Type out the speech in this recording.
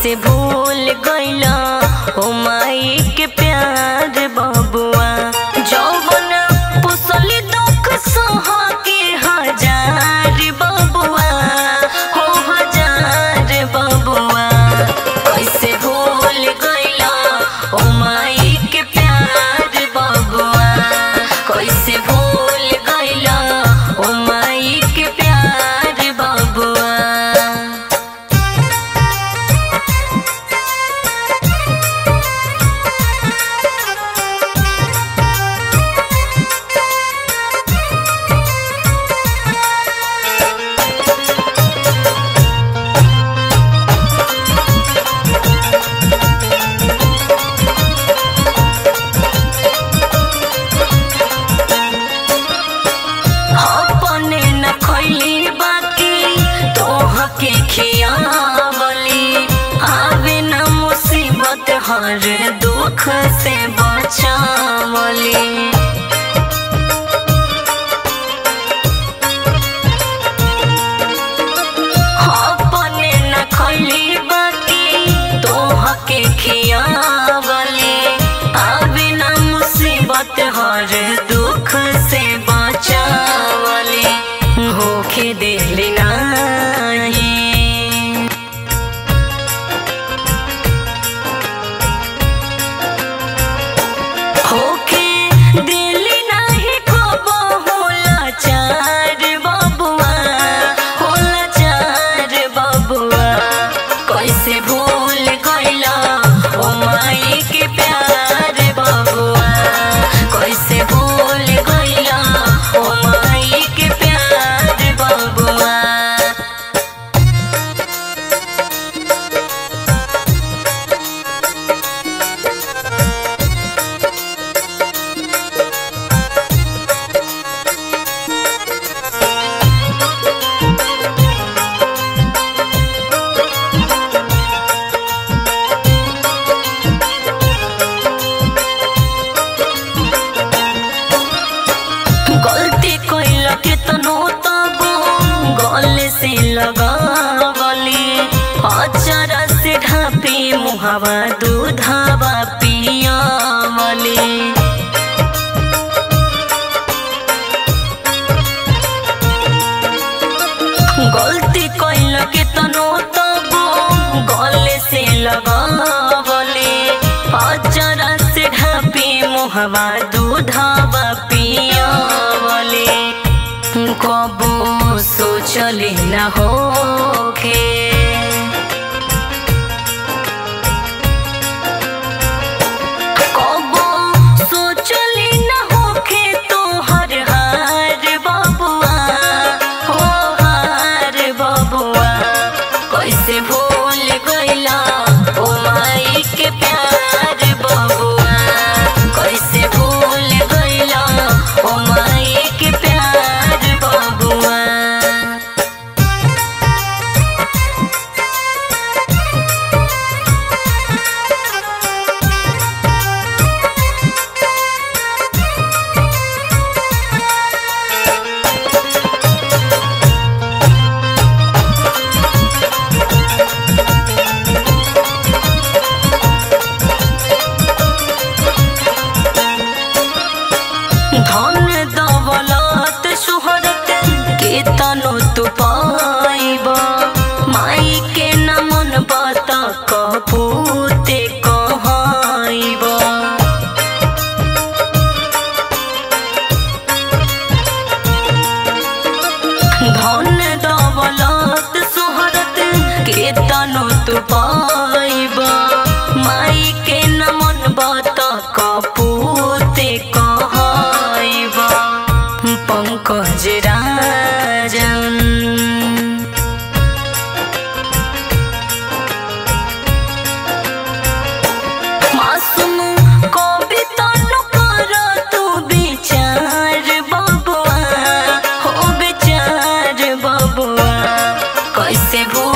कैसे भूल गईला ओ माई के प्यार बबुआ जौवन पुसली दुख सहा के हजार बबुआ हो हजार बबुआ कैसे भूल गईला ओ माई के प्यार बबुआ कैसे भूल गईला ओ माई के प्यार बबुआ अपने न खैली बाकी तोह के खियावली आवे न मुसीबत हर दुख से बचावली अपने न खैली बाकी तोह के खियावली आवे न मुसीबत हर दुख से बचावली होखे दिली नाही होखे दिली नाही कबो होला चार बबुआ होला चार बबुआ कैसे भूल गईला ओ माई के प्यार बबुआ कैसे भूल गईला ओ माई के प्यार बबुआ गलती कैल केतनो तबो गले से लगावली अचरा से ढापी मुहावा दूधावा पियावली गलती कैल केतनो तबो गले से लगावली अचरा से ढापी मुहवा दूधावा पियावली कबो सोचले न होखे कबो सोचले न होखे तोहर हार बबुआ हो हार बबुआ कैसे भूल गईला ओ माई के प्यार बबुआ कैसे भूल गईला ओ माई के प्यार बबुआ धन दौलत सुहरत के तनो तू पाइब माई के न मन बात कपूते कहाइब धन दौलत सुहरत के तनो तू पाइब माई के न मन बात कपूते कहाइब पंकज राजन मासूम कविता न कर तू विचार बबुआ हो विचार बबुआ कैसे भूल